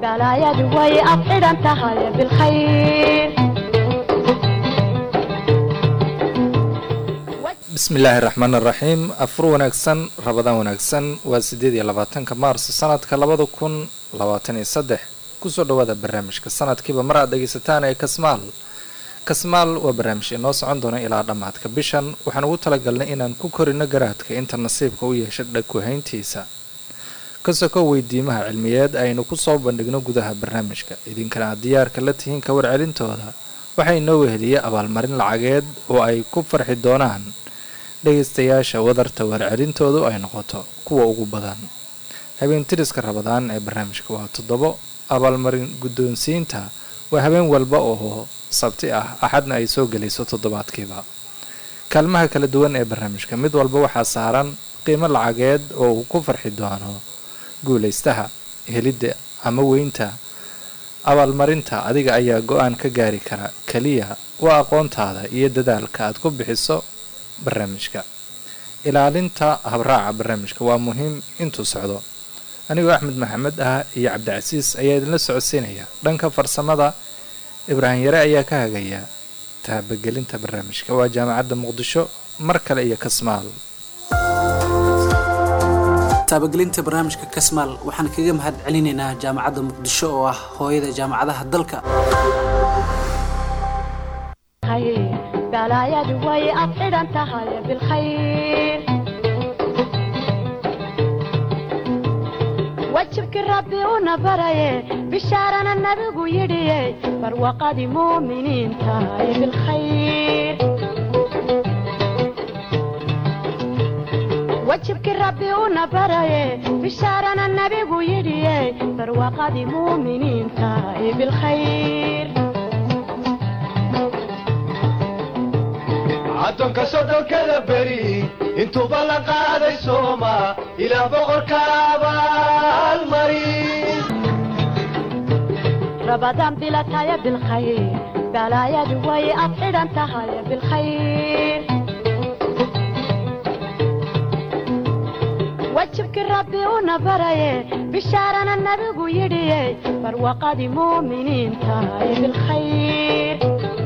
balaayadu way ad xidhan tahay bilkhayr bismi illaahi raxmaan araxiim afur wanaagsan rabadaan wanaagsan waa siddeed iyo labaatanka maarso sanadka labada kun labaatan iyo saddex kusoo dhawaada barnaamijka sanadkiiba mar aad dhegaysataan ee kasmaal kasmaal waa barnaamij inoo socon doona ilaa dhammaadka bishan waxaan ugu talagalnay inaan ku korino garaadka inta nasiibka u yeesha dhagkuhayntiisa kasoko weydiimaha cilmiyeed aynu kusoo bandhigno gudaha barnaamijka idinkana aad diyaarka la tihiin ka warcelintooda waxaa inoo weheliyay abaalmarin lacageed oo ay ku farxi doonaan dhegaystayaasha wadarta warcelintoodu ay noqoto kuwa ugu badan habeentiriska rabadaan ee barnaamijka waa toddobo abaalmarin guddoonsiinta waa habeen walba oo sabti ah axadna ay soo gelayso toddobaadkiiba kaalmaha kala duwan ee barnaamijka mid walba waxaa saaran qiimo lacageed oo uu ku farxi doono guulaystaha helidda ama weynta abaalmarinta adiga ayaa go-aan ka gaari kara keliya waa aqoontaada iyo dadaalka aad ku bixiso barnaamijka ilaalinta habraaca barnaamijka waa muhiim intuu socdo anigoo axmed maxamed ah iyo cabdicasiis ayaa idinla socodsiinaya dhanka farsamada ibraahim yare ayaa ka hagaya taabagelinta barnaamijka waa jaamacadda muqdisho mar kale iyo kasmaal taabagelinta barnaamijka kasmaal waxaan kaga mahad celinaynaa jaamacadda muqdisho oo ah hooyada jaamacadaha dalka balaayadu way ad xidhan tahay bilkhayr wajibkii rabbi una baraye bishaarana nabigu yidhiye barwaqadii muuminiin tahay bilkhayr wajibkii rabbi una baraye bishaarana nabigu yidhiye barwaqadii muuminiin tahay bilkhayr addoonka soddonkada beri intuuba la qaaday sooma ilaa boqorka abaalmari rabadaan bilataya bilkhayr balaayadu way ad xidhan tahay bilkhayr wajibkii rabbi una baraye bishaarana nabigu yidhiye barwaqadii muuminiin tahay bilkhayr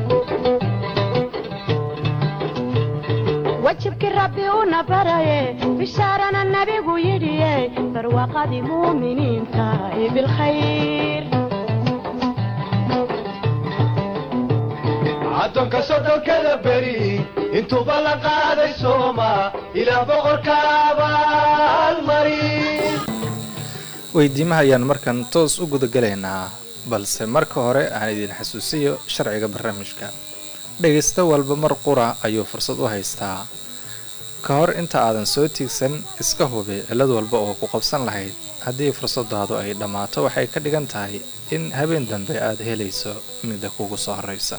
wajibkii rabbi una baraye bishaarana nabigu yidhiye barwaqadii muuminiin tahay bilkhayr addoonka soddonkada beri intuuba la qaaday sooma ilaa boqorka abaalmari weydiimaha ayaan markan toos u gudagalaynaa balse marka hore aan idin xasuusiyo sharciga barnaamijka dhegaysto walba mar qura ayuu fursad u haystaa ka hor inta aadan soo tiigsan iska hubi cillad walba oo ku qabsan lahayd haddii fursadaadu ay dhammaato waxay ka dhigan tahay in habeen dambe aad helayso midda kugu soo horraysa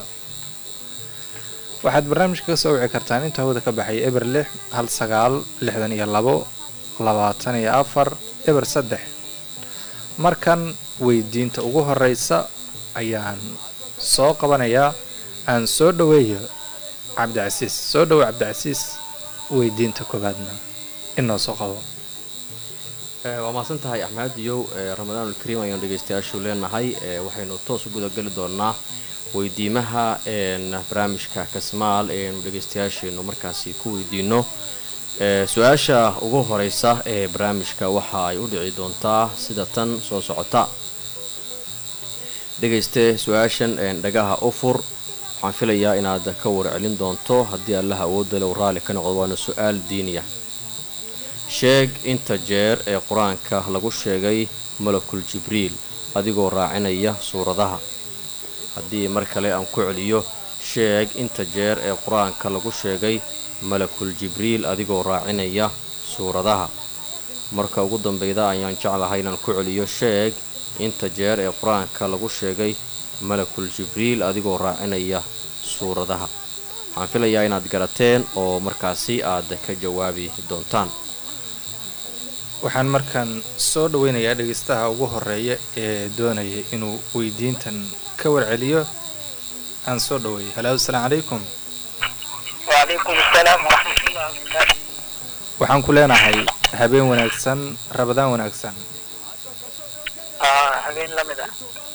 waxaad barnaamijka ka soo wici kartaan inta hawada ka baxay eber lix hal sagaal lixdan iyo labo labaatan iyo afar eber saddex markan weydiinta ugu horraysa ayaan soo qabanayaa aan soo dhoweeyo cabdicasiis soo dhowo cabdicasiis weydiinta koowaadna inoo soo qabo waa mahadsan tahay axmed iyow ramadaanulkariim ayaan dhegaystayaashu leenahay waxaynu toos u gudageli doonaa weydiimaha barnaamijka kasmaal eenu dhegaystayaasheenu markaasi ku weydiino su-aasha ugu horeysa ee barnaamijka waxa ay u dhici doontaa sida tan soo socota dhegayste su-aashan dhagaha u fur waxaan filayaa inaad ka warcelin doonto haddii allaha awoodda low raalli ka noqdo waana su-aal diiniya sheeg inta jeer ee qur-aanka lagu sheegay malakul jibriil adigoo raacinaya suuradaha haddii mar kale aan ku celiyo sheeg inta jeer ee qur-aanka lagu sheegay malakul jibriil adigoo raacinaya suuradaha marka ugu dambeyda ayaan jeclahay inaan ku celiyo sheeg inta jeer ee qur-aanka lagu sheegay malakul jibriil adigoo raacinaya suuradaha waxaan filayaa inaad garateen oo markaasi aad ka jawaabi doontaan waxaan markaan soo dhaweynayaa dhegaystaha ugu horeeya ee doonaya inuu weydiintan ka warceliyo aan soo dhaweeyo halo asalaamu calaykum وعليكم السلام ورحمة الله وبركاته waxaan ku leenahay habeen wanaagsan rabadaan wanaagsan آه habeen la mid ah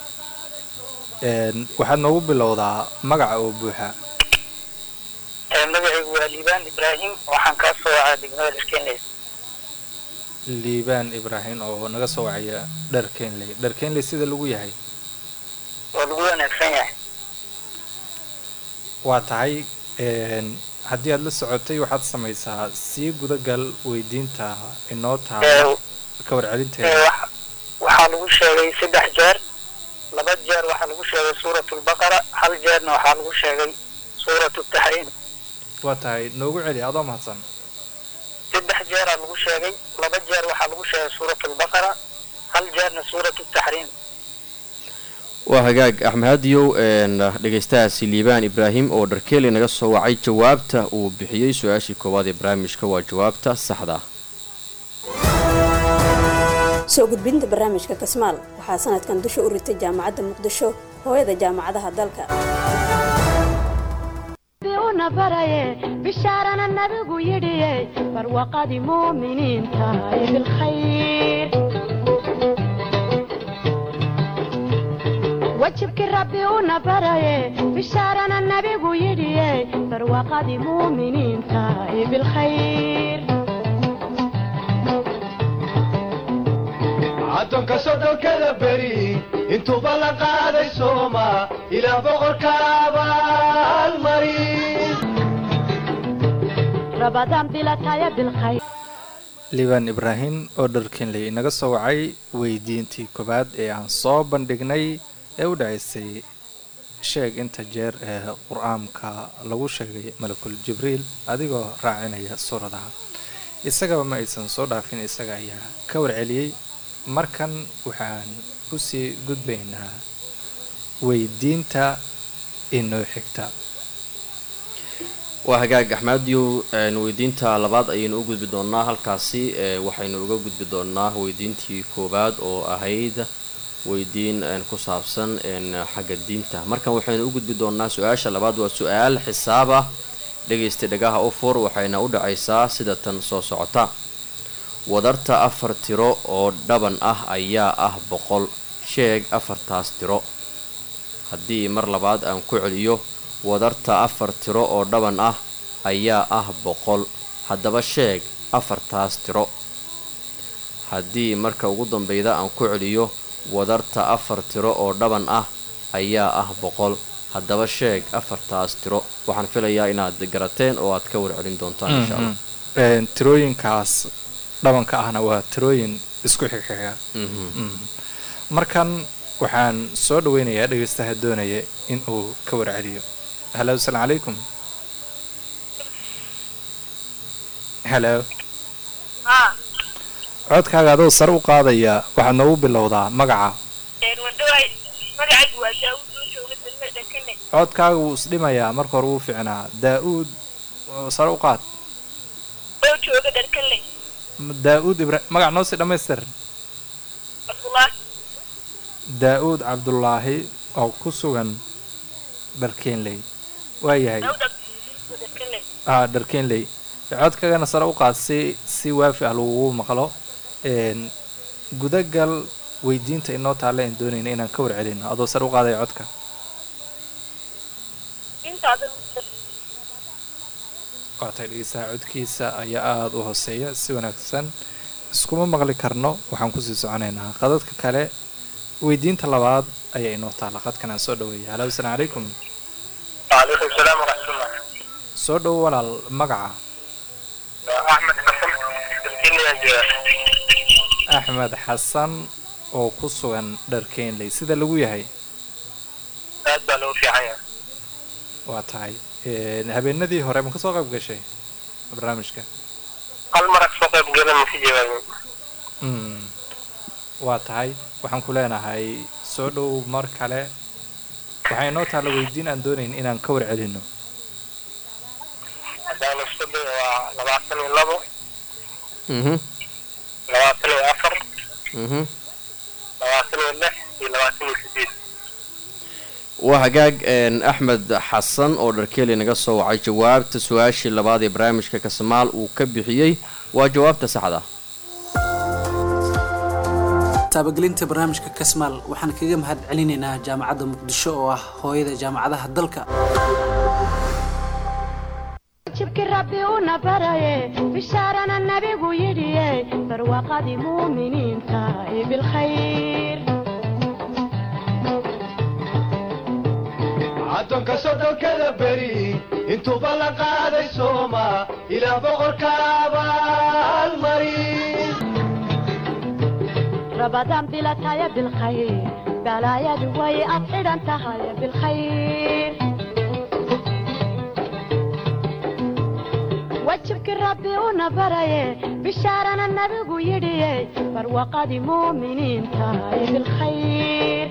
Een, waxaad noogu bilowdaa magaca oo buuxa Ee, magacaygu waa liibaan ibraahim waxaan kaa soo wacaa degmada dharkeenleys liibaan ibraahim oo naga soo wacaya dhar kenley dhar kenley sida lagu yahay oo lagu wanaagsan yahay waa tahay een, haddii aad la socotay waxaad samaysaa sii gudagal weydiinta inoo Ee, taala ka ee, warcelinteeda wax- waxaa lagu sheegay saddex jeer laba jeer waxaa lagu sheegay suurat lbaqara hal jeerna waxaa lagu sheegay suurat taxriim waa tahay noogu celi adoo mahadsan saddex jeeraa lagu sheegay laba jeer waxaa lagu sheegay suurat lbaqara hal jeerna suurat taxriim waa hagaag axmed hadiyow een, dhegaystahaasi liibaan ibraahim oo dharkeeli naga soo wacay jawaabta uu bixiyey su-aashii koowaad ee barnaamijka waa jawaabta saxda ah soo gudbinta barnaamijka kasmaal waxaa sanadkan dusha u ritay jaamacadda muqdisho hooyada jaamacadaha dalka una baraye bishaarana nabigu yidhiye barwaqadii muuminiinta ee bilkhayr wajibkii rabbi una baraye bishaarana nabigu yidhiye barwaqadii muuminiinta ee bilkhayr addoonka soddonkada beri intuuba la qaaday sooma ilaah boqorka abaalmari rabadaan bilataya bilkhayr liibaan ibraahim oo dhar kenley inaga soo wacay weydiintii koowaad ee aan soo bandhignay ee u dhacaysay sheeg inta jeer ee qur-aanka lagu sheegay malakul jibriil adigoo raacinaya suuradaha isagaba ma aysan soo dhaafin isaga ayaa ka warceliyey markan waxaan usii gudbaynaa weydiinta inoo xigta waa hagaag axmadiyow een, weydiinta labaad ayaynu u gudbi doonaa halkaasi ee, waxaynu uga gudbi doonaa weydiintii koowaad oo ahayd weydiin een, ku saabsan een, xagga diinta markan waxaynu u gudbi doonaa su-aasha labaad waa su-aal xisaab ah dhegaysta dhagaha u fur waxayna u dhacaysaa sida tan soo socota wadarta afar tiro oo dhaban ah ayaa ah boqol sheeg afartaas tiro haddii mar labaad aan ku celiyo wadarta afar tiro oo dhaban ah ayaa ah boqol haddaba sheeg afartaas tiro haddii marka ugu dambeyda aan ku celiyo wadarta afar tiro oo dhaban ah ayaa ah boqol haddaba sheeg afartaas tiro waxaan filayaa inaad garateen oo aad ka warcelin doontaan insha allah Een, tirooyinkaas dhabanka ahna waa tirooyin isku xigxiga Mhm. Mm. markan waxaan soo dhaweynayaa dhegaystaha doonaya in uu ka warceliyo halo asalaamu calaykum halo haa codkaaga adoo sare u qaadaya waxaad noogu bilowdaa magaca wadaway magacaygu waa daawud oo jooga degmada kene codkaaga wuu isdhimayaa marka hore wuu fiicnaa daa-uud oo sare u qaad oo jooga dharkale daa-uud ibra magac noo sii dhammaystir abdullah daa-uud cabdulaahi oo ku sugan dharkeenley waayahay daawud abdullah dharkale ah dharkeenley codkaagana sare u qaad si si waafi ah lagugu maqlo een gudagal weydiinta inoo taalla aan doonayna inaan ka warcelino adoo sare u qaadaya codka intaada waatay dhegeystaha codkiisa ayaa aada u hooseeya si wanaagsan iskuma maqli karno waxaan kusii soconaynaa qadadka kale weydiinta labaad ayaa inoo taalla qadkan aan soo dhaweeya halo asalaamu calaykum وعليكم السلام ورحمة الله soo dhowo walaal magaca أحمد حسن تركيني يا axmed xasan oo ku sugan dharkeenley sida lagu yahay aad baa loo fiican yahay waa tahay een, habeenadii hore ma kasoo qayb gashay barnaamijka hal mar kasoo qayb galan masi jawaabin Mm. waa tahay waxaan ku leenahay soo dhow mar kale waxaa inoo taalla weydiin aan doonayn inaan ka warcelino haddaan isku dayo waa labaatan iyo labo mhm labaatan iyo afar mhm labaatan iyo lix iyo labaatan iyo sideed waa hagaag een, axmed xasan oo dharkeeli naga soo wacay jawaabta su-aashii labaad ee barnaamijka kasmaal uu ka bixiyey waa jawaabta saxda taabagelinta barnaamijka kasmaal waxaan kaga mahad celinaynaa jaamacadda muqdisho oo ah hooyada jaamacadaha dalka jibki rabbi una baraye bishaarana nabigu yidhiye barwaaqadii muuminiinta ee bilkhayr addoonka soddonkada beri intuuba la qaaday sooma ilaah boqorka abaalmarin rabadaan bilataya bilkhayr balaayadu way ad xidhan tahay bilkhayr wajibki rabbi una baraye bishaarana nabigu yidhiye barwaaqadii muuminiinta ee bilkhayr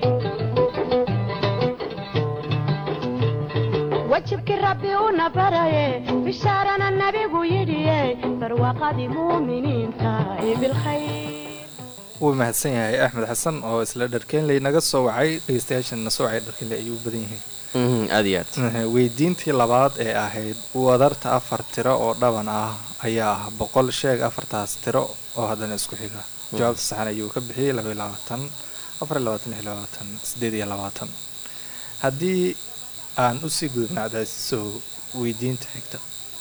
wajibki rabbi una baraye bishaarana nabigu yidhiye barwaaqadii muuminiinta ee bilkhayr wuu mahadsan yahay axmed xasan oo isla dharkeenley naga soo wacay dhegeystayaashana soo wacay dharkeenley ayuu u badan yihiin Mhm, aad iyo aad weydiintii labaad ee ahayd wadarta afar tiro oo dhaban ah ayaa ah boqol sheeg afartaas tiro oo haddana isku xiga jawaabta saxan ayuu ka bixiyey laba iyo labaatan afar iyo labaatan lix iyo labaatan sideed iyo labaatan haddii aan usii gudubna cadaasiso weydiinta xigta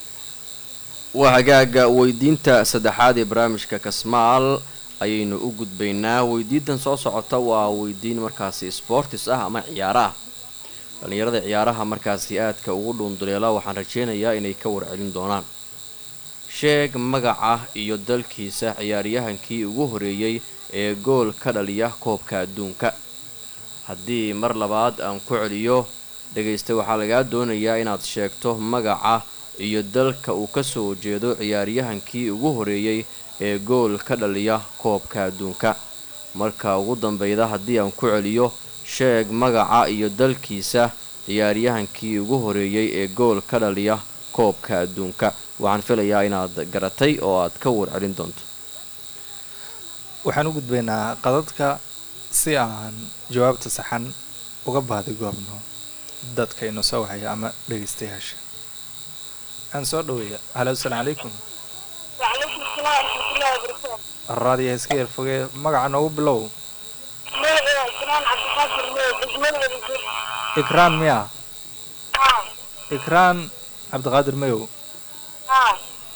waa hagaaga weydiinta saddexaad ee barnaamijka kasmaal ayaynu u gudbaynaa weydiintan soo socota waa weydiin markaasi sportis ah ama ciyaaro ah dhallinyarada ciyaaraha markaasi aadka ugu dhuunduleela waxaan rajaynayaa inay ka warcelin doonaan sheeg magaca iyo dalkiisa ciyaaryahankii ugu horeeyey ee gool ka dhaliya koobka adduunka haddii mar labaad aan ku celiyo dhegaysta waxaa lagaa doonayaa inaad sheegto magaca iyo dalka uu ka soo jeedo ciyaaryahankii ugu horeeyey ee gool ka dhaliya koobka adduunka marka ugu dambeyda haddii aan ku celiyo sheeg magaca iyo dalkiisa ciyaaryahankii ugu horeeyey ee gool ka dhaliya koobka adduunka waxaan filayaa inaad garatay oo aad ka warcelin doonto waxaan u gudbaynaa qadadka si aan jawaabta saxan uga baadi goobno dadka inoo soo wacaya ama dhegaystayaasha aan soo dhaweeya halo asalaamu calaykum وعليكم السلام ورحمة الله وبركاته raadiya iska yar fogee magaca noogu bilow ماذا كمان عبد القادر ماذا بجمل الرجل ikraan miya ها ikraan cabdiqaadir mayow ها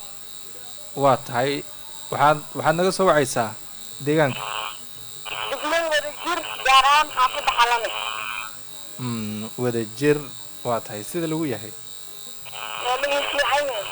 waa tahay waxaad waxaad naga soo wacaysaa deegaanka بجمل الرجل جاران حافظ حلمي mm, wada jir waa tahay sida lagu yahay وليه في عيني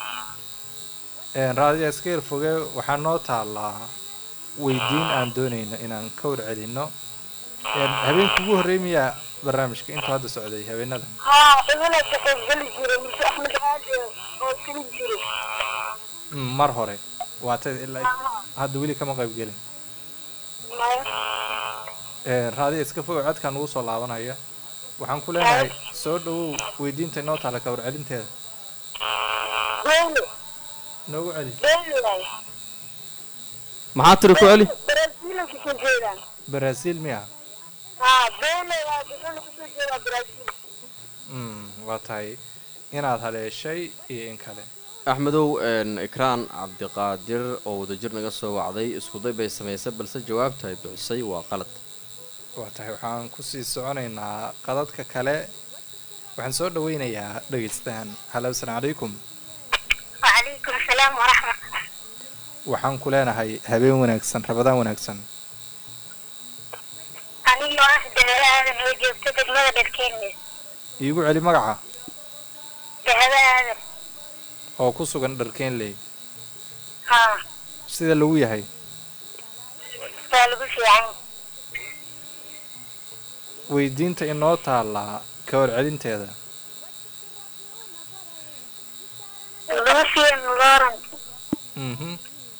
raadiya iska yar fogee waxaa noo taallaa weydiin aan doonayno inaan ka warcelinno habeenkii ugu horreey miyaa barnaamijka intuu hadda socday habeenadan ها إذن تقول جلي جيري مش أحمد غازي أو سلي جيري Mm, mar hore waa tay ilaa hadda weli kama qayb gelin raadiya iska fogow codkaan ugu soo laabanaya waxaan ku leenahay soo dhawow weydiinta inoo taalla ka warcelinteeda بيلي noogu celi بيلي maxaa tiri ku celi برازيل كسو جيران baraasiil miya ها بيلي يا بيلي كسو جيران برازيل Mm, waa tahay inaad haleeshay iyo in kale axmedow een, ikraan cabdiqaadir oo wadajir naga soo wacday iskuday bay samaysay balse jawaabta ay bixisay waa qalad waa tahay waxaan kusii soconaynaa qadadka kale waxaan soo dhaweynayaa dhegaystahan halo asalaamu calaykum وعليكم السلام ورحمة waxaan ku leenahay habeen wanaagsan rabadaan wanaagsan أنيو أحد هذا وجبت دماغ الكلمة iigu celi magaca بهذا هذا oo ku sugan dharkeenley ها sida lagu yahay طالب في عين weydiinta inoo taallaa ka warcelinteeda لوسيان لورنت mhm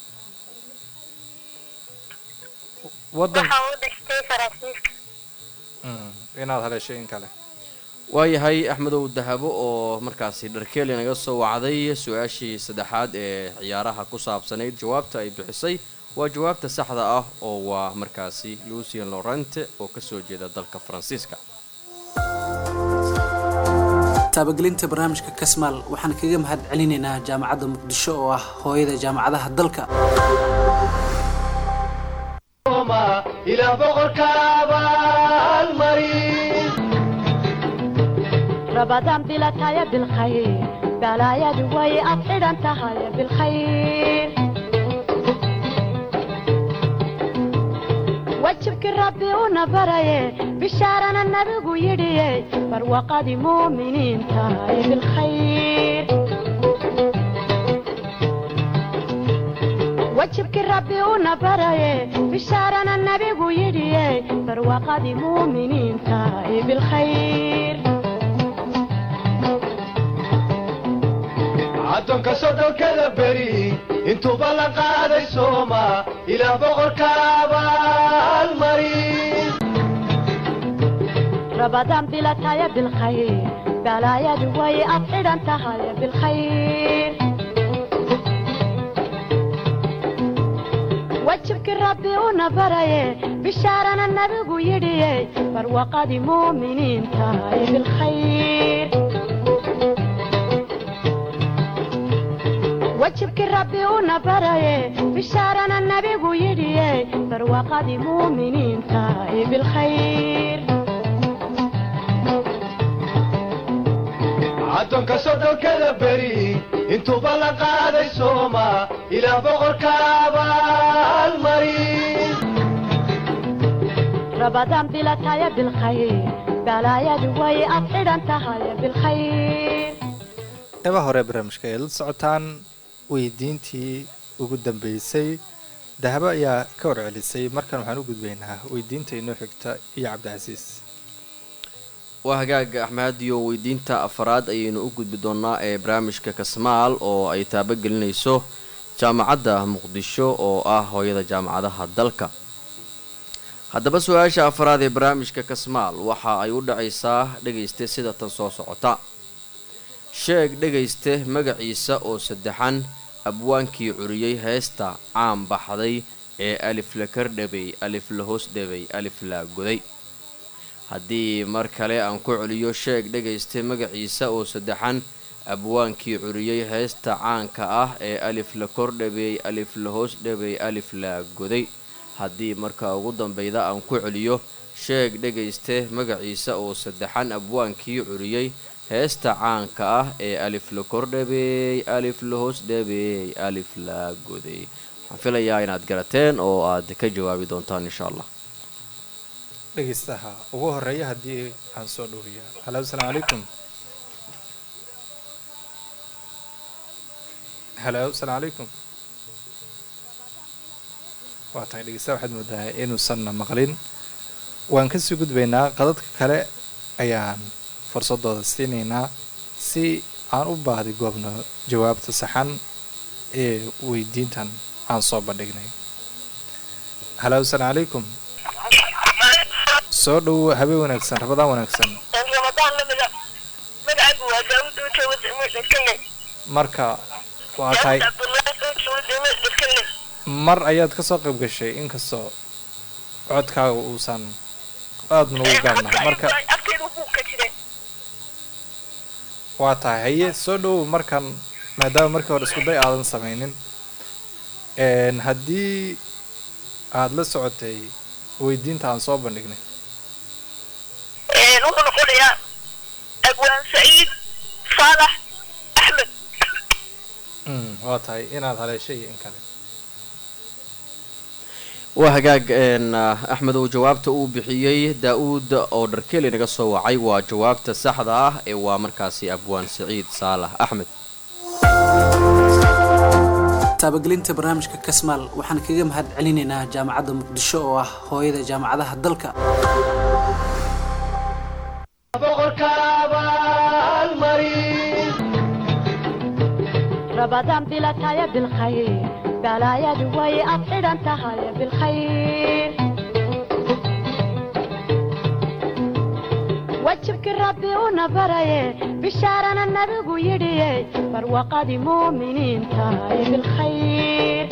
waddan waxa uu dhashtay faransiiska Mm, inaad haleeshay in kale waayahay axmedow dahabo oo markaasi dharkeeli naga soo wacday su-aashii saddexaad ee ciyaaraha ku saabsanayd jawaabta ay bixisay waa jawaabta saxda ah oo waa markaasi lucien laurente oo kasoo jeeda dalka faransiiska taabagelinta barnaamijka kasmaal waxaan kaga mahad celinaynaa jaamacadda muqdisho oo ah hooyada jaamacadaha dalka sooma ilaah boqorka abaalmarin رمضان بلا تايا بالخير بلا يا دوي أفعل أنت هاي بالخير وجهك ربي ونبري بشارنا النبي يدي فروقة مؤمنين تاي بالخير وجهك ربي ونبري بشارنا النبي يدي فروقة مؤمنين تاي بالخير addoonka soddonkada beri intuuba la qaaday sooma ilaah boqorka abaalmarin رمضان بلا تايا بالخير بلا يا دوي أفعل أنت هاي بالخير وجهك ربي ونبري بشارنا النبي يدي فروقة مؤمنين تاي بالخير وجهك ربي ونبري بشارنا النبي يدي فروقة مؤمنين تاي بالخير addoonka soddonkada beri intuuba la qaaday sooma ilaah boqorka abaalmarin رمضان بلا تايا بالخير بلا يا دوي أفعل أنت هاي بالخير qeybaha hore ee barnaamijka ay la socotaan weydiintii ugu dambeysay dahabo ayaa ka warcelisay markan waxaan u gudbaynaa weydiinta inoo xigta iyo cabdicasiis waa hagaaga axmediyo weydiinta afaraad ayaynu u gudbi doonaa ee barnaamijka kasmaal oo ay taabagelinayso jaamacadda muqdisho oo ah hooyada jaamacadaha dalka haddaba su-aasha afaraad ee barnaamijka kasmaal waxa ay u dhacaysaa dhegayste sida tan soo socota sheeg dhegayste magaciisa oo saddexan abwaankii curiyey heesta caan baxday ee alif la kardhabay alif la hoos dhabay alif la goday haddii mar kale aan ku celiyo sheeg dhegayste magaciisa oo saddexan abwaankii curiyey heesta caanka ah ee alif la kordhabeey alif la hoos dhabay alif la goday haddii marka ugu dambeyda aan ku celiyo sheeg dhegayste magaciisa oo saddexan abwaankii curiyey heesta caanka ah ee alif la kordhabeey alif la hoos dhabeey alif la goday waxaan filayaa inaad garateen oo aad ka jawaabi doontaan insha allah dhegeystaha ugu horeeya haddii aan soo dhowriya halo asalaamu calaykum halo asalaamu calaykum waa tahay dhegeystaha waxaad moodaa inuusanna maqlin waan kasii gudbaynaa qadadka kale ayaan fursadooda siinaynaa si aan u baahdi goobno jawaabta saxan ee weydiintan aan soo bandhignay halo asalaamu calaykum soo dhow habeen wanaagsan rabadaan wanaagsan ramadaan lamida magacaagu waa daawud oo jooga degmo dhirkane marka waa tahay daawud cabdullaahi oo jooga degmo dhirkane mar ayaad ka soo qayb gashay inkastoo codkaaga uusan aada nagu gaabnahay marka agteeda wuu ka jiray waa tahay haye soo dhow markan maadaama markii hore isku day aadan samaynin n haddii aada la socotay weydiinta aan soo bandhignay wuxuu noqonayaa abwaan saciid saalax axmed Mm, waa tahay inaad haleeshay iyo in kale waa hagaag een, ah, axmed oo jawaabta uu bixiyey daa-uud oo dharkeli naga soo wacay waa jawaabta saxda ah ee waa markaasi abwaan saciid saalax axmed taabagelinta barnaamijka kasmaal waxaan kaga mahad celinaynaa jaamacadda muqdisho oo ah hooyada jaamacadaha dalka boqorka abaalmarin رمضان بلا تايا بالخير بلا يا دوي أفعل أنت هاي بالخير وجهك ربي ونبري بشارنا النبي يدي فروقة مؤمنين تاي بالخير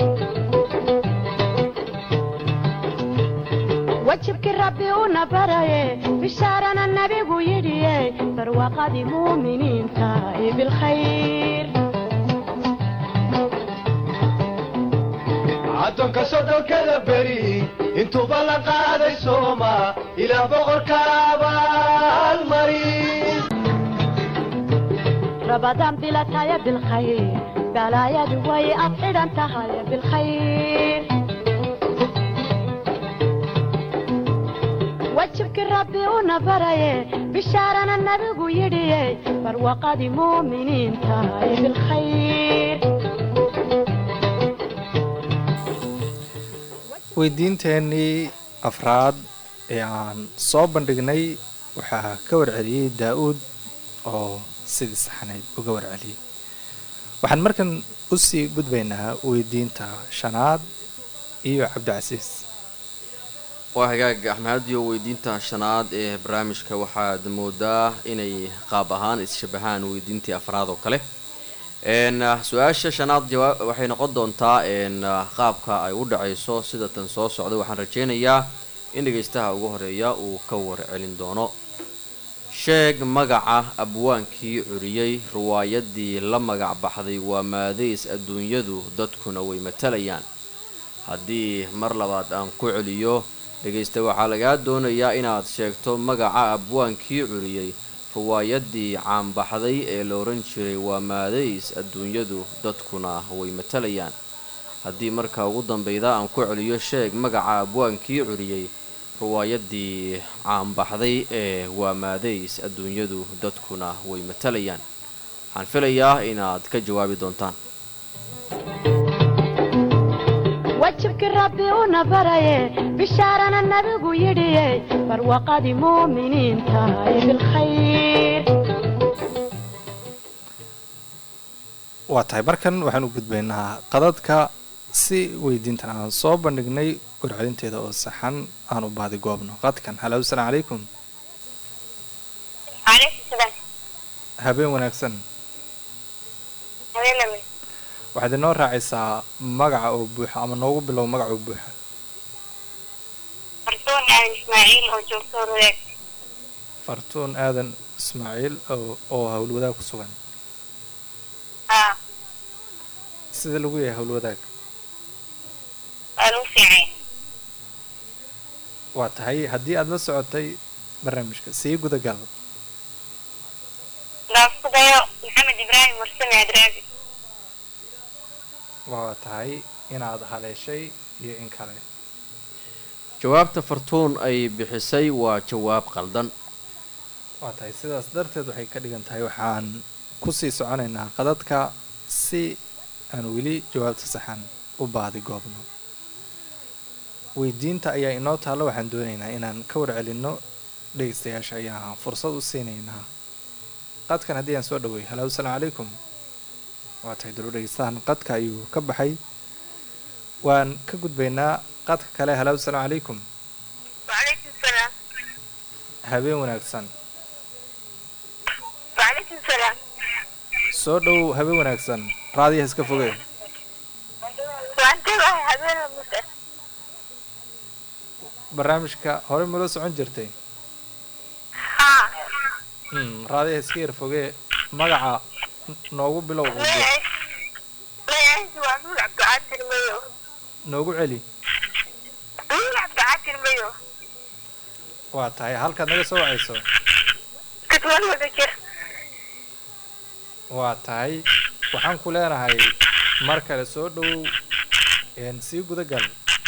وجهك ربي ونبري بشارنا النبي يدي فروقة مؤمنين تاي بالخير addoonka soddonkada beri intuuba la qaaday sooma ilaah boqorka abaalmari رمضان بلا تايا بالخير بلا يا دوي أفعل أنت هاي بالخير وجهك ربي ونبري بشارنا النبي يدي فروقة مؤمنين تاي بالخير weydiinteenii afraad ee aan soo bandhignay waxaa ka warceliyey daa-uud oo sidii saxnayd uga warceliyey waxaan markan usii gudbaynaa weydiinta shanaad iyo cabdicasiis waa hagaag axmediyo weydiinta shanaad ee barnaamijka waxaad moodaa inay qaab ahaan is-shabahaan weydiintii afraad oo kale n su-aasha shanaad jawaa waxay noqon doontaa n qaabka ay u dhacayso sida tan soo socda waxaan rajaynayaa in dhegaystaha ugu horeeya uu ka warcelin doono sheeg magaca abwaankii curiyey riwaayadii la magac baxday waa maadays adduunyadu dadkuna way matalayaan haddii mar labaad aan ku celiyo dhegaysta waxaa lagaa doonayaa inaad sheegto magaca abwaankii curiyey riwaayadii caanbaxday ee la odhan jiray waa maadays adduunyadu dadkuna way matalayaan haddii marka ugu dambeyda aan ku celiyo sheeg magaca abwaankii curiyey riwaayadii caanbaxday ee waa maadays adduunyadu dadkuna way matalayaan waxaan filayaa inaad ka jawaabi doontaan wajibki rabbi una baraye bishaarana nabigu yidhiye barwaqadii muuminiin tahay bilkhayr waa tahay markan waxaan u gudbaynaa qadadka si weydiintan aan soo bandhignay warcelinteeda oo saxan aan u baadi goobno qadkan halo asalaamu calaykum calaykum salaam habeen wanaagsan habeename waxaad inoo raacaysaa magaca oo buuxa ama noogu bilow magaca oo buuxa fardoon aadan ismaaciil oo joogto rureeg fartuun aadan ismaaciil oo oo howlwadaag ku sugan haa sida lagu yahay howlwadaag waa lagu fiicay waa tahay haddii aad la socotay barnaamijka sii gudagal daafkudayo maxamed ibraahim mursame adraabi waa tahay inaad haleeshay iyo in kale jawaabta fartuun ay bixisay waa jawaab qaldan waa tahay sidaas darteed waxay ka dhigan tahay waxaan kusii soconaynaa qadadka si aan weli jawaabta saxan u baadi goobno weydiinta ayaa inoo taalla waxaan doonaynaa inaan ka warcelinno dhegaystayaasha ayaa fursad u siinaynaa qadkan haddii aan soo dhaweey halo asalaamu calaykum waa tahay dalo dhegaystahan qadka ayuu ka baxay waan ka gudbaynaa qadka kale halo asalaamu calaykum wacalaykum salaam habeen wanaagsan wacalaykum salaam soo dhow habeen wanaagsan raadiyaha iska fogee waan tegahay habeena mudda barnaamijka hore mala socon jirtay haa mm, raadiyaha iska yar fogee magaca n- noogu bilow oo buux magaciisu waa nuur cabdicaadir mayo noogu celi nuur cabdicaadir mayo waa tahay halkaad naga soo wacayso kadwal wada jir waa tahay waxaan ku leenahay mar kale soo dhowow een sii guda gal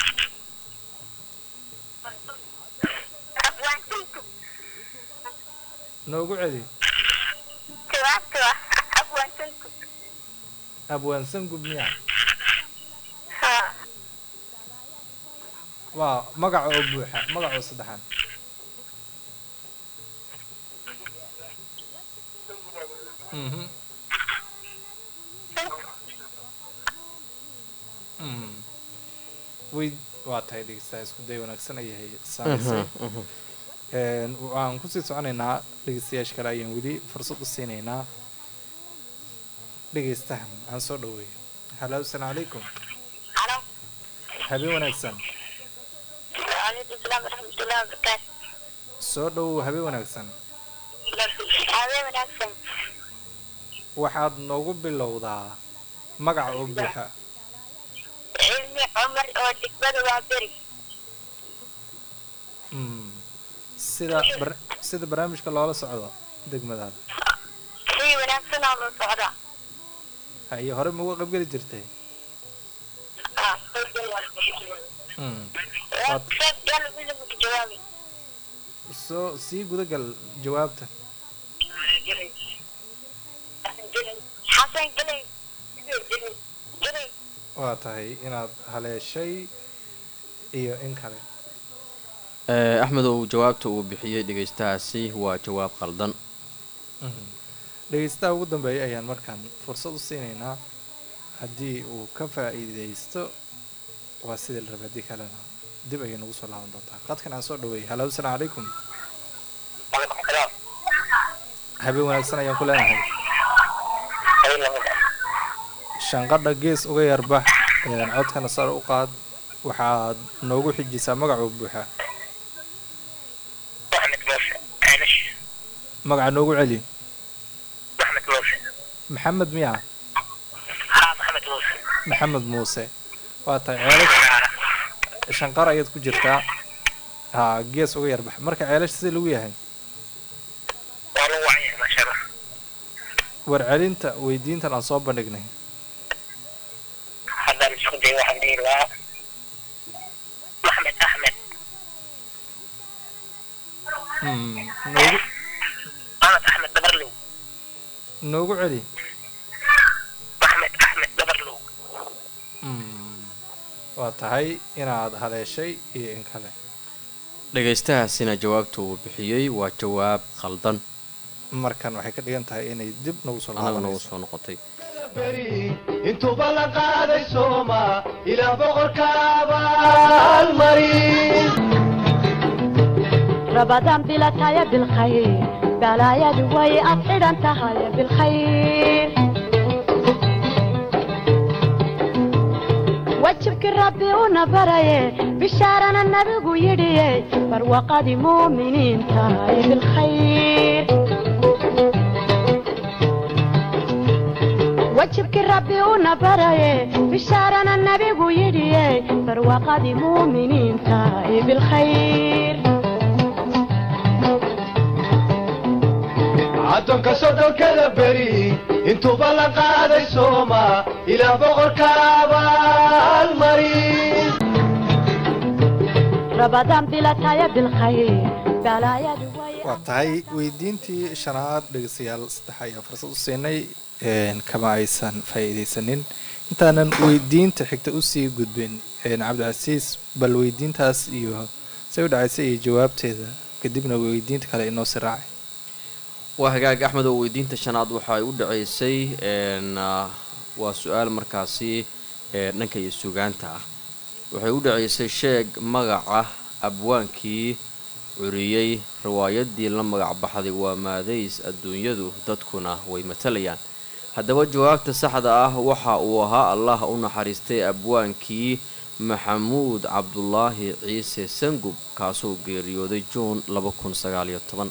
abwaansanku noogu celi jawaabta waa abwaansanku abwaansan gubmiya haa waa magaca oo buuxa magaca oo saddexaad mhm mhm way waa tahay dhegeystaha isku day wanaagsan ayahay saamaysay Een, waxaan kusii soconaynaa dhegeystayaasha kale ayaan weli fursad u siinaynaa dhegeystahan aan soo dhaweeyo halo asalaamu calaykum halo habeen wanaagsan wacalaykum salaam waraxmatullahi wabarakaatu soo dhowow habeen wanaagsan habeen wanaagsan waxaad noogu bilowdaa magaca oo buuxa cilmi cumar oo degmada waa beri Mm. sida bar- sida barnaamijka loola socdo degmadaada si wanaagsan oo loo socdaa haye hore ma uga qaybgeli jirtay Ah. Mm. Waa qayb gal midab ka jawaabi soo sii gudagal jawaabta xasan galay galay waa tahay inaad haleeshay iyo in kale Eh, axmedow jawaabta uu bixiyey dhegaystahaasi waa jawaab qaldan Mhm. dhegeystaha ugu dambeeya ayaan markaan fursad u siinaynaa haddii uu ka faa'iideysto waa sidii la rabay haddii kalena dib ayay nagu soo laaban doontaa qadkan aan soo dhaweeyay halo asalaamu calaykum Waalaikum salaam. habeen wanaagsan ayaan ku leenahay shanqadha gees uga yarbax een, codkana sare u qaad waxaad noogu xijisaa magacuu buuxaa Maxamed Muuse. Aanish. magaca noogu celi Maxamed Muuse. maxamed miya Haa, Maxamed Muuse. maxamed muuse waa tahay ceelash shanqar ayaad ku jirtaa haa gees uga yarbax marka ceelash sida lagu yahay Waa lagu wacan yahay, maasha Allah. warcelinta weydiintan aan soo bandhignay Haddaan isku dayo waxaan dhihi lahaa Maxamed Axmed. Mm, noogu Maxamed Axmed Dabarlow. noogu celi Maxamed Axmed Dabarlow. Mm, waa tahay inaad haleeshay iyo in kale dhegaystahaasina jawaabta uu bixiyey waa jawaab qaldan markan waxay ka dhigan tahay inay dib nagu soo anaga nagu laabanayso soo noqotay beri intuuba la qaaday sooma ilaah boqorka abaalmarin رمضان بلا تايا بالخير بلا يا دوي أفعل أنت هاي بالخير وجهك ربي ونبري بشارنا النبي يدي فروقة مؤمنين تاي بالخير وجهك ربي ونبري بشارنا النبي يدي فروقة مؤمنين تاي بالخير addoonka soddonkada beri intuuba la qaaday sooma ilaah boqorka abaalmarin رمضان بلا تايا بالخير بلا يا دوي waa tahay weydiintii shanaad dhegeystayaal saddex ayaa fursad u siinay een, kama aysan faa'iideysanin intaanan weydiinta xigta usii gudbin een, cabdicasiis bal weydiintaas iyo say u dhacaysay iyo jawaabteeda kadibna weydiinta kale inoo sii raacay waa hagaag axmed oo weydiinta shanaad waxa ay u dhacaysay een, ah, waa su-aal markaasi ee dhanka iyo sugaanta ah waxay u dhacaysay sheeg magaca abwaankii curiyey riwaayadii la magac baxday waa maadays adduunyadu dadkuna way matalayaan haddaba jawaabta saxda ah waxa uu ahaa allah u naxariistay abwaankii maxamuud cabdulaahi ciise sangub kaasoo geeriyooday juun laba kun sagaaliyo toban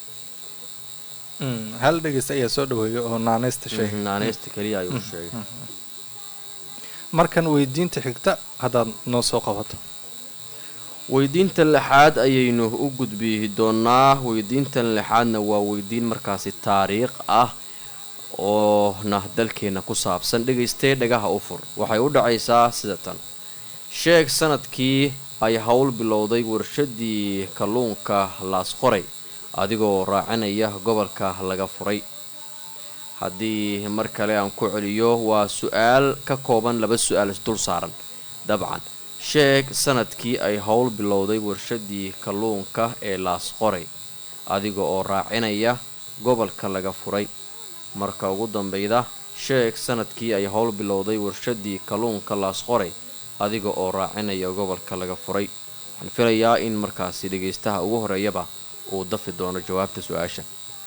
Mm, hal dhegeysta ayaa soo dhaweeyay oo naaneysta sheegay naaneysta keliya ayuu sheegay markan weydiinta xigta haddaad noo soo qabato weydiinta lixaad ayaynu u gudbi doonaa weydiintan lixaadna waa weydiin markaasi taariikh ah oona dalkeena ku saabsan dhegaystee dhagaha u fur waxay u dhacaysaa sida tan sheeg sanadkii ay howl bilowday warshadii kalluunka laasqoray adigoo raacinaya gobolka laga furay haddii mar kale aan ku celiyo waa su-aal ka kooban laba su-aal isdul saaran dabcan sheeg sanadkii ay howl bilowday warshadii kalluunka ee laasqoray adiga oo raacinaya gobolka laga furay marka ugu dambeyda sheeg sanadkii ay howl bilowday warshadii kalluunka laasqoray adiga oo raacinaya gobolka laga furay waxaan filayaa in markaasi dhagaystaha ugu horeeyaba uu dafi doono jawaabta su-aasha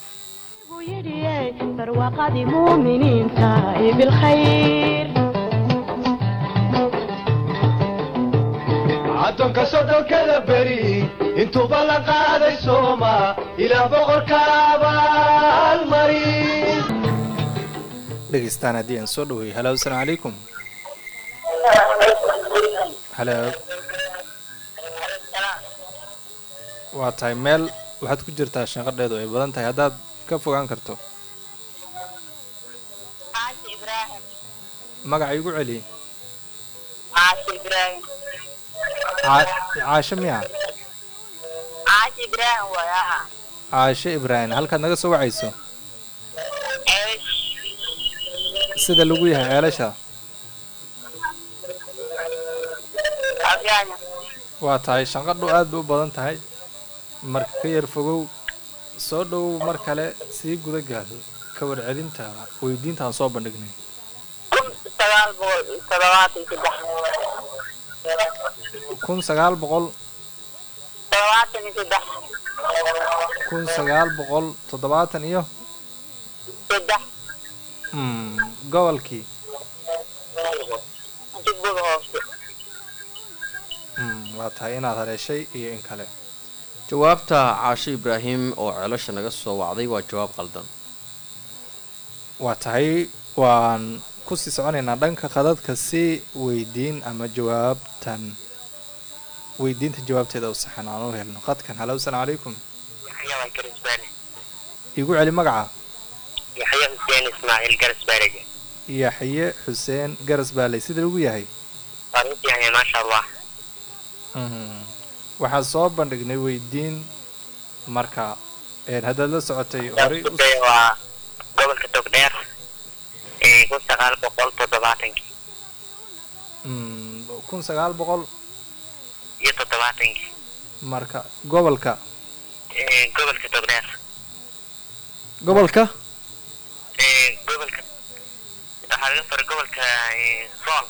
فروقة مؤمنين تاي بالخير addoonka soddonkada beri intuuba la qaaday sooma ilaah boqorka abaalmarin dhegeystaan haddii aan soo dhaweeyay halo asalaamu calaykum halo waa tahay meel waxaad ku jirtaa shanqadheedu ay badan tahay haddaad ka fogaan karto caashi ibraahim magaca igu celi caashi ibraahim Caa- caashe miya caashi ibraahim waay aha caashe ibraahim halkaad naga soo wacayso ceesh sida lagu yahay ceelasha afyaanya waa tahay shanqadhu aad bay u badan tahay marka ka yar fogow soo dhowow mar kale sii guda gaal ka warcelinta weydiinta aan soo bandhignay kun sagaal boqol iyo toddobaatan iyo saddex kun sagaal boqol toddobaatan iyo saddex kun sagaal boqol toddobaatan iyo saddex mm, gobolkii jubbada hoose mm, waa tahay inaad haleeshay iyo in kale jawaabta caasho ibraahim oo ceelasha naga soo wacday waa jawaab qaldan waa tahay waan kusii soconaynaa dhanka qadadka si weydiin ama jawaabtan weydiinta jawaabteeda u saxan aan u helno qadkan halo asalaamu calaykum yaxya waa garisbaale igu celi magaca yaxya xuseen ismaaciil garisbaaleje yaxye xuseen garas baaley sida lagu yahay waan u fiicanya maasha allah Mhm. waxaan soo bandhignay weydiin marka een, haddaad la socotay horay u- Iskuday waa gobolka togdheer ee kun sagaal boqol toddobaatankii Mm, kun sagaal boqol iyo toddobaatankii marka gobolka ee gobolka togdheer gobolka ee gobolka waxaa laga faray gobolka ee, sool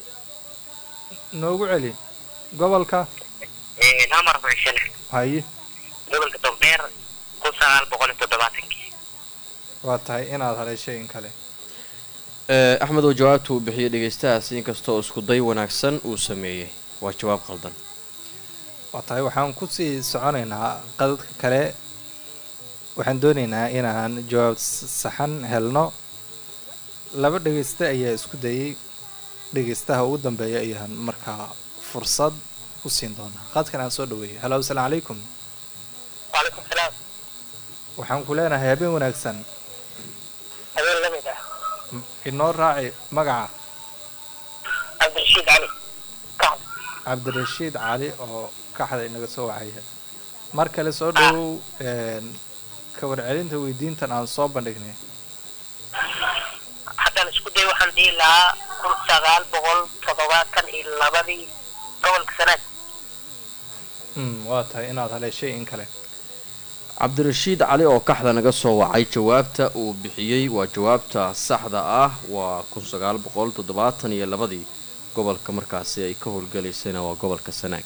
noogu celi gobolka ee namar fucishane haye gobolka togdheer kun sagaal boqol iyo toddobaatankii waa tahay inaad haleeshay in kale Eh, axmed oo jawaabta uu bixiyey dhegaystahaasi inkastoo isku day wanaagsan uu sameeyey waa jawaab qaldan waa tahay waxaan kusii soconaynaa qadadka kale waxaan doonaynaa inaan jawaab s- saxan helno laba dhegayste ayaa isku dayay dhegaystaha ugu dambeeya ayaan markaa fursad u siin doonaa qadkan aan soo dhaweeyay halo asalaamu calaykum waalaikum salaam waxaan ku leenahay habeen wanaagsan habeen la mid ah M- inoo raaci magaca cabdirashiid cali kacab cabdirashiid cali oo kaxda inaga soo wacaya mar kale soo dhowow een, ka warcelinta weydiintan aan soo bandhignay haddaan isku day waxaan dhihi lahaa kun sagaal boqol toddobaatan iyo labadii gobolka sanaad Mm, waa tahay inaad haleeshay in kale cabdirashiid cali oo kaxda naga soo wacay jawaabta uu bixiyey waa jawaabta saxda ah waa kun sagaal boqol toddobaatan iyo labadii gobolka markaasi ay ka howlgalaysayna waa gobolka sanaag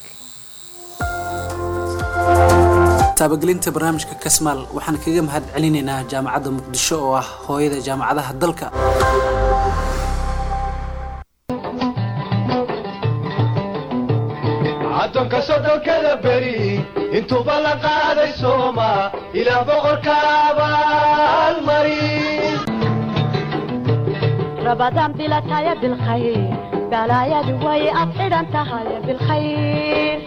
taabagelinta barnaamijka kasmaal waxaan kaga mahad celinaynaa jaamacadda muqdisho oo ah hooyada jaamacadaha dalka caddoonka soddonkada beri intuuba la qaaday sooma ilaah boqorka abaalmarin رمضان بلا تايا بالخير بلا يا دوي أبعد أنت هاي بالخير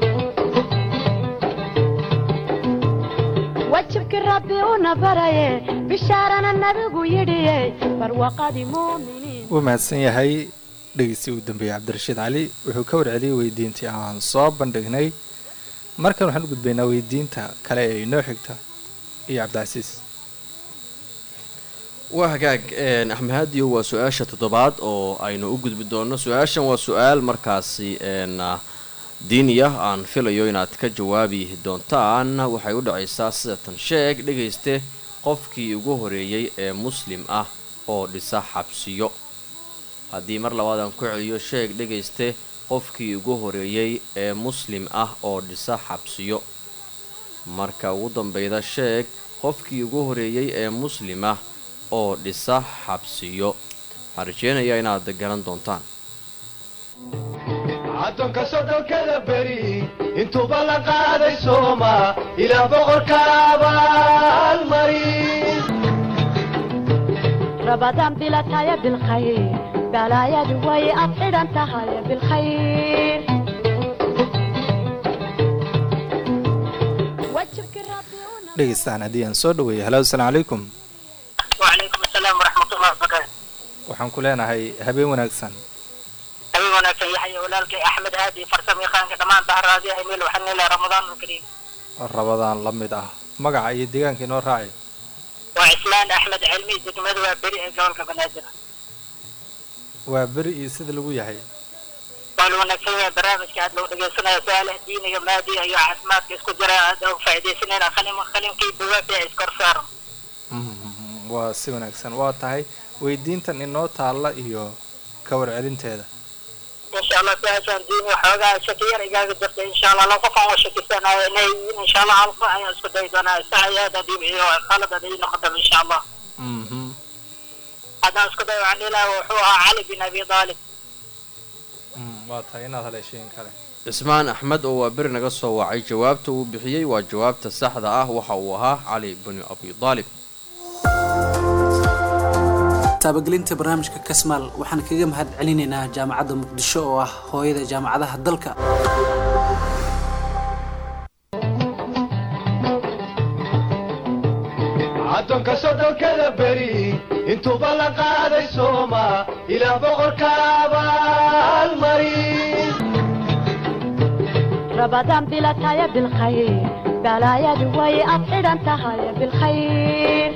وجهك ربي ونبري بشارنا النبي يدي فروقة مؤمنين wuu mahadsan yahay dhegeysi ugu dambeeyey cabdirashiid cali wuxuu ka warceliyey weydiintii aan soo bandhignay markan waxaan u gudbaynaa weydiinta kale ee inoo xigta iyo cabdicasiis waa hagaag een, axmed haadiyo waa su-aasha toddobaad oo aynu u gudbi doono su-aashan waa su-aal markaasi een, ah, diini ah aan filayo inaad ka jawaabi doontaan waxay u dhacaysaa sida tan sheeg dhegayste qofkii ugu horeeyey ee muslim ah oo dhisa xabsiyo haddii mar labaad aan ku celiyo sheeg dhegayste qofkii ugu horeeyey ee muslim ah oo dhisa xabsiyo marka ugu dambeyda sheeg qofkii ugu horeeyey ee muslim ah oo dhisa xabsiyo waxaan rajeynayaa inaad garan doontaan caddoonka soddonkada beri intuuba la qaaday sooma ilaah boqorka abaalmarin رمضان بلا تايا بالخير بلا يا دوي أبعد أنت هاي بالخير dhegeystaan haddii aan soo dhaweeyo halo asalaamu calaykum وعليكم السلام ورحمة الله وبركاته waxaan ku leenahay habeen wanaagsan أبي وناسا يحيى ولالك أحمد هادي فرسم يخانك دمان بحر هذه أميل وحني إلى رمضان الكريم rabadaan la mid ah magaca iyo deegaanka inoo raaci وعثمان أحمد علمي دقمد وبريء قولك بنادر waa beri iyo sida lagu yahay قالوا وناسا برامج كاد لو دقيسنا سؤال ديني مادي أيو عسمات اسكو جرى أدو فايدة سنين خليم خليم كي بوابي اسكور صار Mhm, waa si wanaagsan waa tahay weydiintan inoo taalla iyo ka warcelinteeda إن شاء الله سأشان ديني وحوغا شكير إجازة جرت إن شاء الله لو قفا وشكيسنا إن شاء الله عالقا أي اسكو دايدونا سعي هذا ديبعي وخالد هذا نقدم إن شاء الله Mhm, هذا اسكو دايو عن إله وحوها علي بن أبي طالب mm, waa tahay inaad haleeshiin kale cismaan axmed oo waa beri naga soo wacay jawaabta uu bixiyey waa jawaabta saxda ah waxa uu ahaa cali binu abi daalib taabagelinta barnaamijka kasmaal waxaan kaga mahad celinaynaa jaamacadda muqdisho oo ah hooyada jaamacadaha dalka addoonka soddonkada beri intuuba la qaaday sooma ilaah boqorka abaalmari رمضان بلا تايا بالخير بلايا دوي أفعل أنت هاي بالخير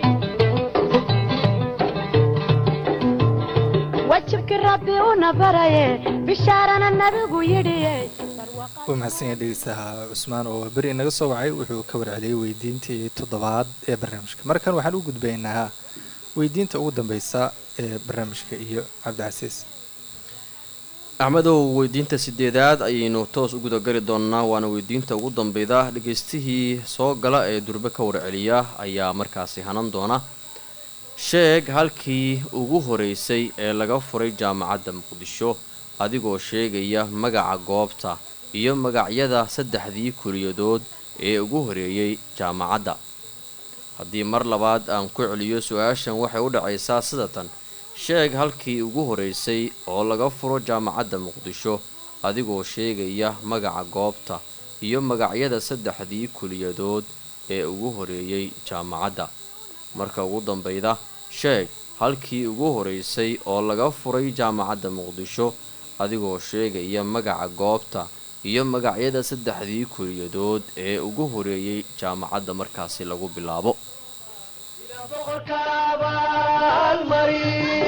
وجهك ربي ونبري بشارنا النبي يدي wuu mahadsan yahay dhegeystaha cusmaan oo beri inaga soo wacay wuxuu ka warceliyey weydiintii toddobaad ee barnaamijka markan waxaan u gudbaynaa weydiinta ugu dambeysa ee barnaamijka iyo cabdicasiis axmedow weydiinta sideedaad ayaynu toos u gudagali doonnaa waana weydiinta ugu dambeyda dhagaystihii soo gala ee durbe ka warceliya ayaa markaasi hanan doona sheeg halkii ugu horeysay ee laga furay jaamacadda muqdisho adigoo sheegaya magaca goobta iyo magacyada saddexdii kuliyadood ee ugu horeeyey jaamacadda haddii mar labaad aan ku celiyo su-aashan waxay u dhacaysaa sida tan sheeg halkii ugu horeysay oo laga furo jaamacadda muqdisho adigoo sheegaya magaca goobta iyo magacyada saddexdii kuliyadood ee ugu horeeyey jaamacadda marka ugu dambeyda sheeg halkii ugu horeysay oo laga furay jaamacadda muqdisho adigoo sheegaya magaca goobta iyo magacyada saddexdii kuliyadood ee ugu horeeyey jaamacadda markaasi lagu bilaabo ilaah boqorka abaalmari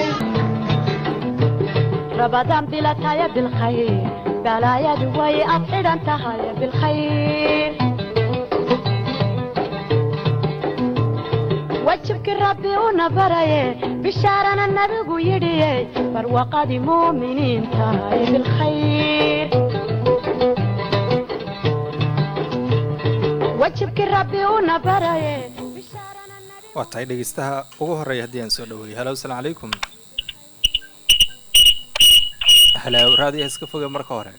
رمضان بلا تايا بالخير بلايا دوي أفعل أنت هاي بالخير وجهك ربي ونبري بشارنا النبي يدي فروقة مؤمنين تاي بالخير وجهك ربي ونبري بشارنا النبي waa tahay dhegeystaha ugu horeeya haddii aan soo dhaweeyo halo asalaamu calaykum halo raadiyaha iska foge marka hore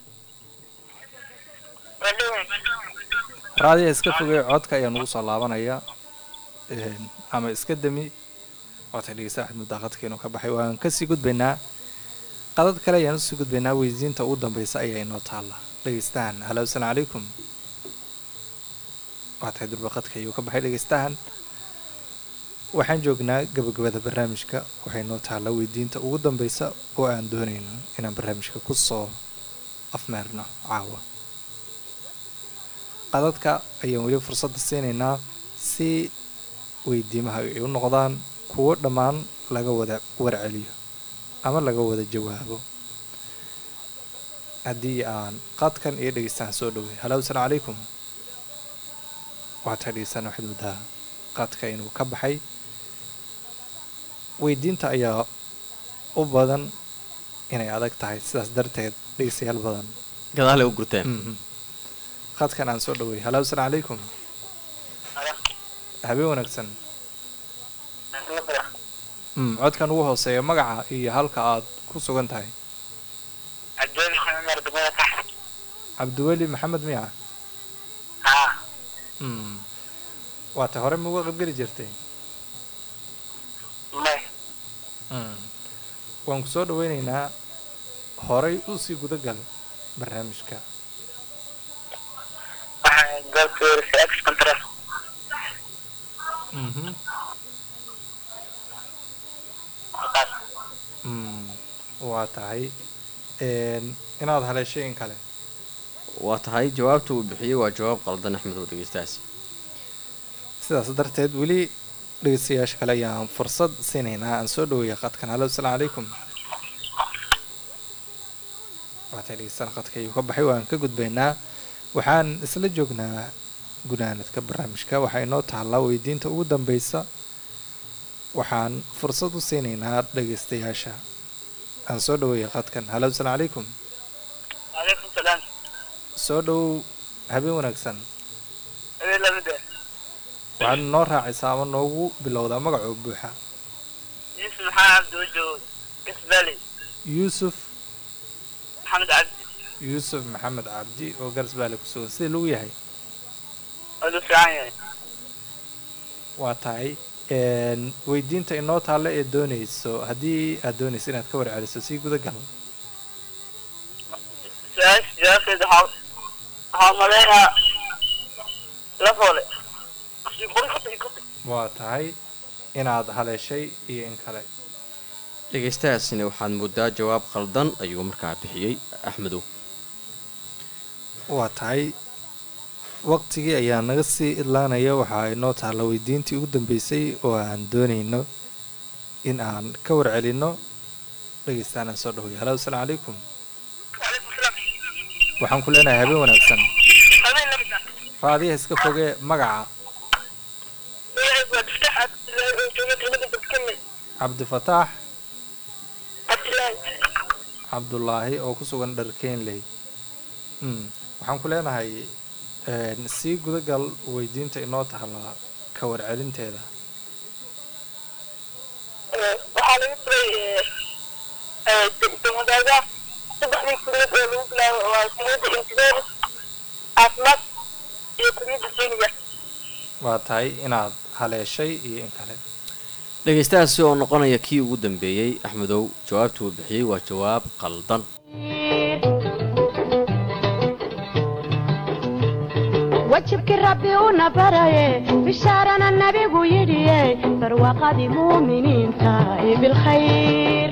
raadiyaha iska foge codka ayaa nugu soo laabanaya een, ama iska dami waa tahay dhegeystaha axmed daaqadka inuu ka baxay waan kasii gudbaynaa qadad kale ayaan usii gudbaynaa weydiinta ugu dambeysa ayaa inoo taalla dhegeystahan halo asalaamu calaykum waa tahay durbaqadka ayuu ka baxay dhegeystahan waxaan joognaa gabagabada barnaamijka waxay noo taalla weydiinta ugu dambeysa oo aan doonayno inaan barnaamijka ku soo afmeerno caawa qadadka ayaan weli fursadda siinaynaa si weydiimaha ay u noqdaan kuwo dhammaan laga wada warceliyo ama laga wada jawaabo haddii aan qadkan iyo dhegeystahan soo dhowey halo asalaamu calaykum waxaad dhegeystahan waxaad muddaa qadka inuu ka baxay weydiinta ayaa u badan inay adag tahay sidaas darteed dhegeystayaal badan gadaale u gurteen Mhm. qadkan aan soo dhowey halo asalaamu calaykum habeen wanaagsan Mm, codkan ugu hooseeya magaca iyo halka aad ku sugan tahay عبدالله عمر دمياط cabdiweli maxamed miya ها Mm. waa tay hore mauga qaybgeli jirtay ما Mm. waan ku soo dhaweyneynaa horay usii gudagal barnaamijka قلت في اكس كنترول mhm Markaas. Mm, waa tahay Een, inaad haleeshay in kale waa tahay jawaabta uu bixiyey waa jawaab qaldan axmed oo dhegeystahaasi sidaas darteed weli dhegeystayaasha kale ayaan fursad siinaynaa aan soo dhaweeya qadkan halo asalaamu calaykum waatay dhegeystaan qadka ayuu ka baxay waan ka gudbaynaa waxaan isla joognaa gunaanadka barnaamijka waxaa inoo taallaa weydiinta ugu dambeysa waxaan fursad u siinaynaa dhegeystayaasha aan soo dhaweeya qadkan halo asalaamu calaykum Waalaikum salaam. soo dhow habeen wanaagsan Habeen lamida. waxaad noo raacaysaa ama noogu bilowdaa magacoo buuxa Yusuf Maxamed Cabdi Wajo. Kisbali. yuusuf Maxamed Cabdi. yuusuf maxamed cabdi oo garsbaale ku sugan sidii lagu yahay Wadu fiican yahay. waa tahay een, weydiinta inoo taalla ee doonayso haddii aad doonayso inaad ka warceliso sii guda gal Su-aasha jawaabteeda waxaa waxaa maleynaa la foole. waa tahay inaad haleeshay iyo in kale dhegeystahaasina waxaad moodaa jawaab qaldan ayuu markaa bixiyey axmedow waa tahay waqtigii ayaa naga sii idlaanaya waxaa inoo taalla weydiintii ugu dambeysay oo aan doonayno in aan ka warcelinno dhegeystaan aan soo dhaweeyo halo asalaamu calaykum Waalaikum salaam. waxaan ku leenahay habeen wanaagsan Habeen lamida. raadiyaha iska fogee magaca Magacaygu waa Tiftaax Cabdilaahi oo jooga degmada Badkame. cabdifataax Cabdilaahi. cabdulaahi oo ku sugan dharkeenley mm. waxaan ku leenahay een, sii gudagal weydiinta inoo tahala ka warcelinteeda Eh, waxaa laga furay eh, eh, de- demadaaga saddexdii kuliyad oo lagu bilaabo waa kuliyadda injineer caafimaad iyo kuliyadda diiniga waa tahay inaad haleeshay iyo in kale dhegeystahaasi oo noqonaya kii ugu dambeeyey axmedow jawaabta uu bixiyey waa jawaab qaldan wajibkii rabbi una baraye bishaarana nabigu yidhiye barwaaqadii muuminiinta ee bilkhayr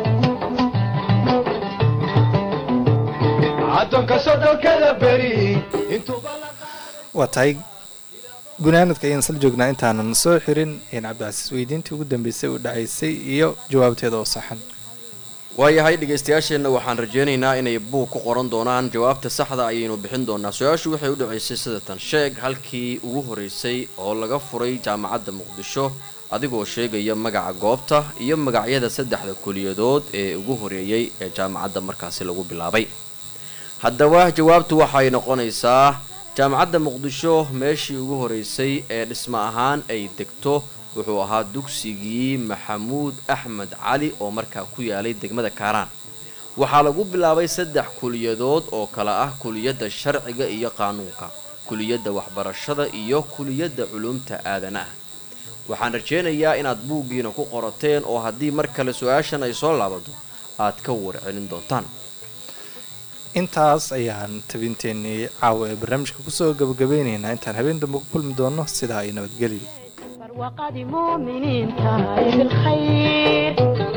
addoonka sodhonkada beri intuuba la waa tahay gunaanadka ayaan sal joognaa intaanan soo xirin in cabdicasiis weydiintii ugu dambeysay u dhacaysay iyo jawaabteeda oo saxan waayahay dhegeystayaasheenna waxaan rajeynaynaa inay buug ku qoran doonaan jawaabta saxda ayaynu bixin doonaa su-aashu waxay u dhaceysay sidatan sheeg halkii ugu horeysay oo laga furay jaamacadda muqdisho adigoo sheegaya magaca goobta iyo magacyada saddexda kuliyadood ee ugu horeeyey ee jaamacadda markaasi lagu bilaabay haddaba jawaabtu waxay noqonaysaa jaamacadda muqdisho meeshii ugu horeysay ee dhismo ahaan ay degto wuxuu ahaa dugsigii maxamuud axmed cali oo markaa ku yaalay degmada kaaraan waxaa lagu bilaabay saddex kuliyadood oo kale ah kuliyadda sharciga iyo qaanuunka kuliyadda waxbarashada iyo kuliyadda culumta aadanaha waxaan rajeynayaa inaad buuggiina ku qorateen oo haddii mar kale su-aashan ay soo laabato aad ka warcelin doontaan intaas ayaan tabinteenii caawa ee barnaamijka kusoo gabagabeynaynaa intaan habeen dambe ku kulmi doono sidaa ay nabadgelyo barwaaqadii muuminiinta ee bilkhayr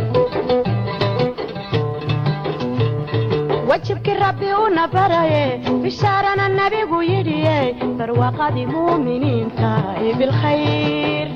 wajibkii rabbi una baraye bishaarana nabigu yidhiye barwaaqadii muuminiinta ee bilkhayr